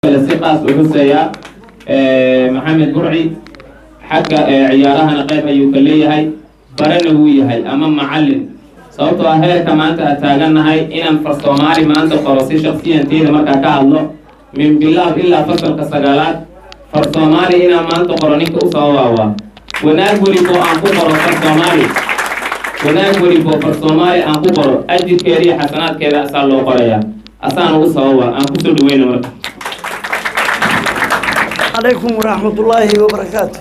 si qaas u xuseeyaa maxamed burci xagga ciyaarahana qayb ayuu ka leeyahay barana wuu yahay ama macallin sababtoo ah heerka maanta aan taagannahay inaan far soomaali maanta qoro si shaksiyanteeda markaa ka hadlo min bilaab ilaa fasalka sagaalaad far soomaali inaan maanta qoro ninka u sababaawaa wanaag welibo aan ku qoro far soomaali wanaag welibo far soomaali aan ku qoro ajirkeeda iyo xasanaadkeeda asaa loo qorayaa asaana u sababa aan kusoo dhaweyna marka عليكم ورحمة الله وبركاته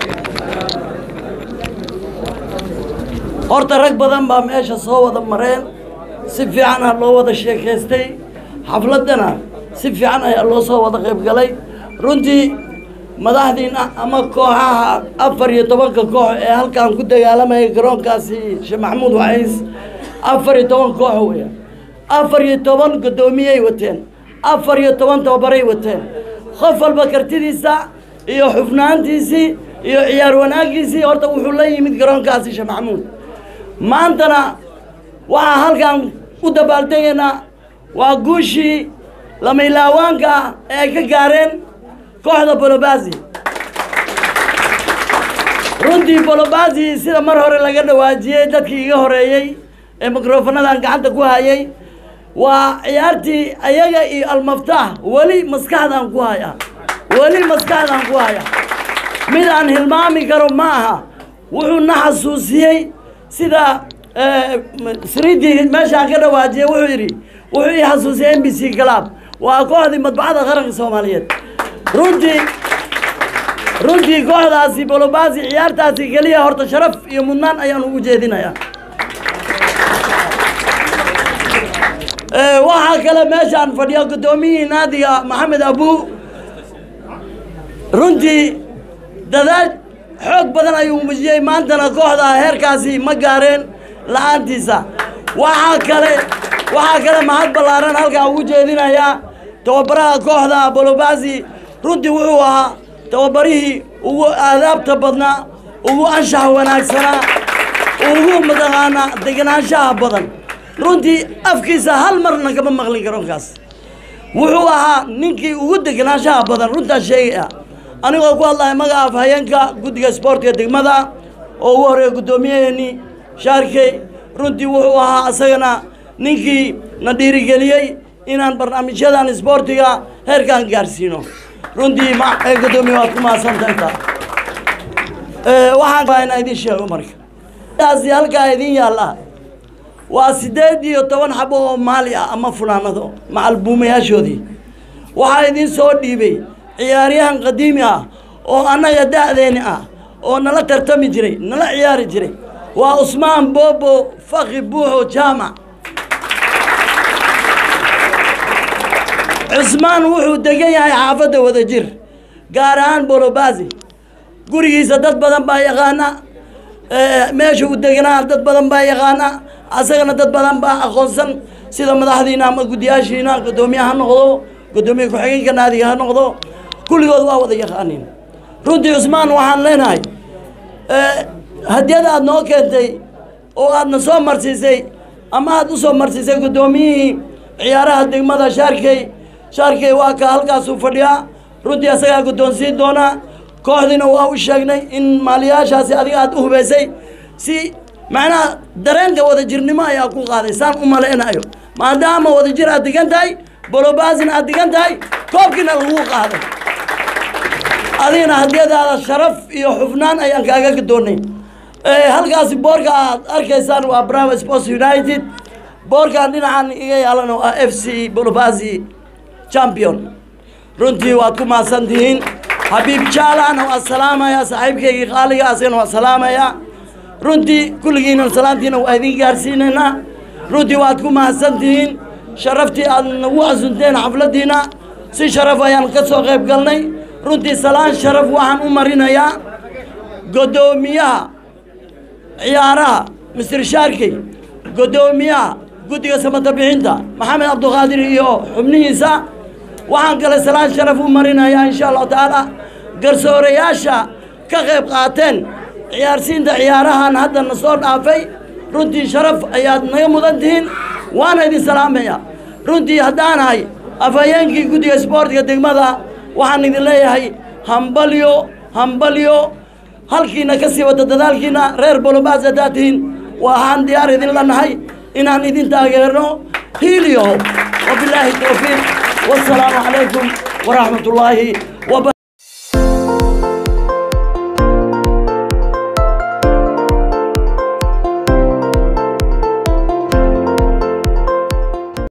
horta rag badan baa meesha soo wada mareen si fiican aa loo wada sheekaystay xafladdana si fiican ayaa loo soo wada qayb galay runtii madaxdiina ama kooxaha afar iyo tobanka koox ee halkan ku dagaalamayay garoonkaasi sheekh maxamuud waciis afar iyo toban koox weya afar iyo toban guddoomiyey wateen afar iyo toban tababaray wateen qof walba kartidiisa iyo xufnaantiisii iyo ciyaar wanaagiisii horta wuxuu la yimid garoonkaasi sheekh maxamuud maantana waxaa halkan u dabaaldegaynaa waa guushii lamaylawaanka ee ay ka gaareen kooxda bolobazi runtii bolobazi sida mar hore laga dhawaajiyey dadkii iga horeeyey ee mikrofonadan gacanta ku hayay waa ciyaartii ayaga iyo almaftaax weli maskaxdaan ku haya weli maskaxdaan ku haya mid aan hilmaami karo ma aha wuxuu na xasuusiyey sida sridii meeshaan ka dhawaajiyey wuxuu yidhi wuxuu ii xasuusiyey m b c club waa kooxdii madbacada qaranka soomaaliyeed runtii runtii kooxdaasi bolobaasi ciyaartaasi keliya horta sharaf iyo mudnaan ayaan ugu jeedinayaa waxaa kale meeshaan fadhiya guddoomiyihii naadiga maxamed abu runtii dadaal xoog badan ayuu muujiyey maantana kooxda heerkaasi ma gaareen la-aantiisa waxaa kale waxaa kale mahad ballaaran halkaa ugu jeedinayaa tababaraha kooxda bolobasi runtii wuxuu ahaa tababarihii ugu aadaabta badnaa ugu anshax wanaagsanaa ugu mataqaanaa degenaanshaha badan runtii afkiisa hal marna kama maqlin garoonkaas wuxuu ahaa ninkii ugu degenaanshaha badan runtaas sheegaya anigoo ku hadlaya magaca afhayeenka guddiga sboortka degmada oo ugu horeeya guddoomiyaheennii shaarkey runtii wuxuu ahaa asagana ninkii na dhiirigeliyey inaan barnaamijyadan sboortiga heerkaan gaarsiino runtii guddoomiye waad ku mahadsantahay taa waxaan inaa idin sheego marka taasi halkaa idin yaalla waa siddeed iyo toban xabo oo maali ah ama funaanado macalbuumayaashoodii waxaa idin soo dhiibay ciyaaryahan qadiimi ah oo annaga da'deeni ah oo nala tartami jiray nala ciyaari jiray waa cusmaan boobo faki buuxo jaamac cusmaan wuxuu degan yahay xaafadda wadajir gaar ahaan bolobazi gurigiisa dad badan baa yaqaana meesha uu deganaa dad badan baa yaqaana asagana dad badan baa aqoonsan sida madaxdiina ama guddiyaashiina guddoomiye ha noqdo guddoomiye ku-xigeenka naadiga ha noqdo kulligood waa wada yaqaaniin runtii cusmaan waxaan leenahay hadiyad aad noo keentay oo aadna soo marsiisay ama aad u soo marsiisay guddoomiyihii ciyaaraha degmada shaarkey shaarkey waa ka halkaasuu fadhiyaa runtii asagaa guddoonsiin doonaa kooxdiina waa u sheegnay in maaliyaashaasi adiga aad u hubaysay si macnaha dareenka wadajirnimo ayaa ku qaaday saan u malaynayo maadaama wadajir aad degan tahay bolobaasina aad degan tahay koobkiina lagu qaaday adigana hadiyadaada sharaf iyo xufnaan ayaan kaaga gadoonay halkaasi boorka aad arkaysaan waa bravo sports united boorkan dhinacan iga yaalan waa f c bolobasi champion runtii waad ku mahadsan tihiin xabiib jaalana waa salaamaya saaxiibkaygii qaaliga asagana waa salaamaya runtii kulligiina salaantiina waa idin gaarsiinaynaa runtii waad ku mahadsan tihiin sharaftii aad nagu casunteen xafladdiina si sharaf ayaan ka soo qayb galnay runtii salaan sharaf waxaan u marinayaa guddoomiyaha ciyaaraha mister shaarkey guddoomiyaha guddiga samata bixinta maxamed cabduqaadir iyo xubnihiisa waxaan kale salaan sharaf u marinayaa insha allahu tacaala garsoorayaasha ka qayb qaateen ciyaarsiinta ciyaarahan hadda na soo dhaafay runtii sharaf ayaad naga mudan tihiin waana idin salaamaya runtii haddaanahay afhayeenkii guddiga isboortiga degmada waxaan idin leeyahay hambalyo hambalyo halkiina ka sii wada dadaalkiina reer bolobaas haddaad tihiin waxaan diyaar idin lanahay inaan idin taageerno hiiliyo wabilaahi towfiiq wasalaamu calaykum waraxmat ullaahi waba